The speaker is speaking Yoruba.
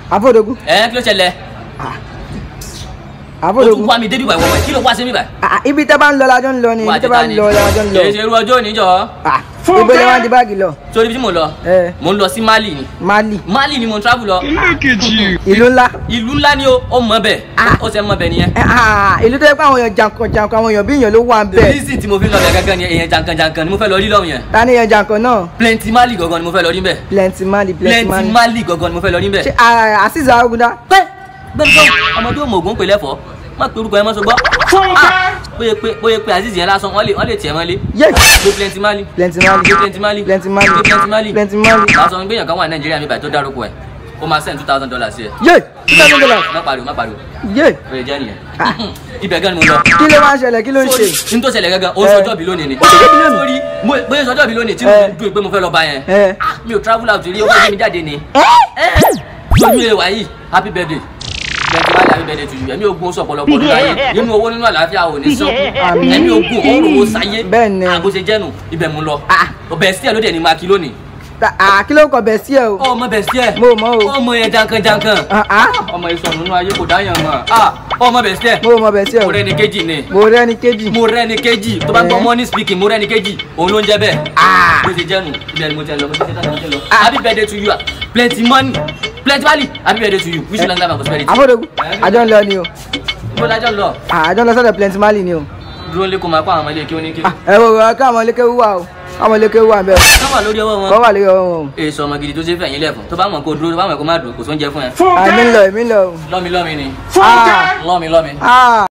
àfọ̀dógún ẹ kí ló ṣẹlẹ̀ o tún àfọ̀dógún wá mi débi báyìí wọ́n kí ló wá sí mi báyìí. Ah, ibi tẹ́ bá ń lọ lájọ́ ń lọ ni ibi tẹ́ bá ń lọ lájọ́ ń lọ kì í ṣe irú ọjọ́ òní jọ Ah, ibo lè wá di báàgì lọ sórí ibi tí mò ń lọ ẹ mò ń lọ sí Mali ni Mali Mali ni mò ń travel lọ ìlú ńlá ìlú ńlá ni ó ó mọ bẹ Ah. ó ṣe mọ bẹ nìyẹn. Eh, ah, ìlú tó yẹ pé àwọn èèyàn jankan jankan àwọn èèyàn bí èèyàn ló wà ń bẹ̀ reason tí mo fi ń lọ bẹ gángan ni èèyàn jankan jankan ni mo fẹ́ lọ rí lọ́hùn yẹn ta ni èèyàn jankan náà plenty Mali gangan ni mo fẹ́ lọ rí bẹ́ẹ̀ plenty Mali plenty plenty Mali Mali gangan ni mo fẹ́ lọ rí bẹ́ẹ̀. ṣe ah, Azeez Arugundan pẹ́ gbẹ́ni tó ọmọdé òmò ògùn pè lẹ́fọ̀ọ́ má pe orúkọ yẹn mọ́ sọ gbọ́. bóyá pé bóyá pé Azeez yẹn lásán wọ́n lè wọ́n lè tiẹ̀ mọ́lé. yé pé plenty Mali. plenty Mali pé plenty Mali. plenty Mali pé plenty Mali. plenty Mali lásán gbéyàn kan wà ní Nàìjíríà mi báyìí tó dárúkọ ẹ̀ ó máa send two thousand dollars sí ẹ. yé two thousand dollars má pariwo má pariwo yé bẹ́ẹ̀ jẹ́ nìyẹn. ibẹ̀ gan ni mo lọ. kí ló máa ń ṣẹlẹ̀ kí ló ń ṣe sórí ní tó ṣẹlẹ̀ gángan ó Eh. sọjọ́ bí lónìí ni. Ó sọjọ́ bí lónìí? sórí mo- bóyá sọjọ́ bí lónìí tí Eh. mo dùn pé mo fẹ́ lọ bá yẹn. Eh. Ah, mi ò travel out rí ó gbé mi jáde ni. ẹ́ lórí ẹ̀ wáyé happy birthday bẹ́ẹ̀ni wáyé happy birthday to you ẹ̀mí ogun oṣù ọ̀pọ̀lọpọ̀ nínú ayé nínú owó nínú àlàáfíà ò ní sọ́kù Àmín. ẹ̀mí ogun òórùn owó sáyé Bẹ́ẹ̀ ni. àbó ṣe jẹ́nu ibẹ̀ mú lọ Ah. ọbẹ̀ sí ẹ̀ ló dẹ̀ ní máa kí lónìí. Ta- ah, kí ló kọ bẹ̀ sí ẹ o ọmọ bẹ̀ sí ẹ̀ mo mọ̀ o ọmọ yẹn jankan jankan Ah, ah, ọmọ ìsọ̀nù nínú ayé kò dáyàn mọ́ Ah, ọmọ bẹ̀ sí ẹ̀ mo mọ̀ bẹ̀ sí ẹ o mo rẹ́ni kejì ni mo rẹ́ ní kejì mo rẹ́ni kejì tó bá gbọ́ Eh. money speaking mo rẹ́ni kejì òun ló ń jẹ́ bẹ́ẹ̀ Ah. bó ṣe jẹ́nu ibẹ̀ ni mo ti ẹ̀ lọ mo ti ṣe tán mo ti lọ Ah. happy birthday to you ah. plenty money plenty money happy birthday to you wish you long life and prosperity. àfọ̀dógún àjọ ń lọ ni o ibo lájọ lọ Ah, àjọ ń lọ sọ́dọ̀ plenty Mali ni o dúró lé kó máa kó àwọn ọmọ ilé kí ó ní kí. Ah, ẹ wo wo ká àwọn lékè wúwà o àwọn lékè wúwà bẹ́ẹ̀ wọ́n wà lórí ọwọ́ o wọn. kọ́ wà lórí ọwọ́ wọn o èso ọmọ gidi tó ṣe fẹ̀yìn lẹ̀fọ̀ tó bá mọ̀ kó dúró tó bá mọ̀ kó má dùn kò sóúnjẹ fún ẹ. Ah, èmi ń lọ èmi ń lọ o lọ́mi lọ́mi ni Ah, lọ́mi lọ́mi. ah.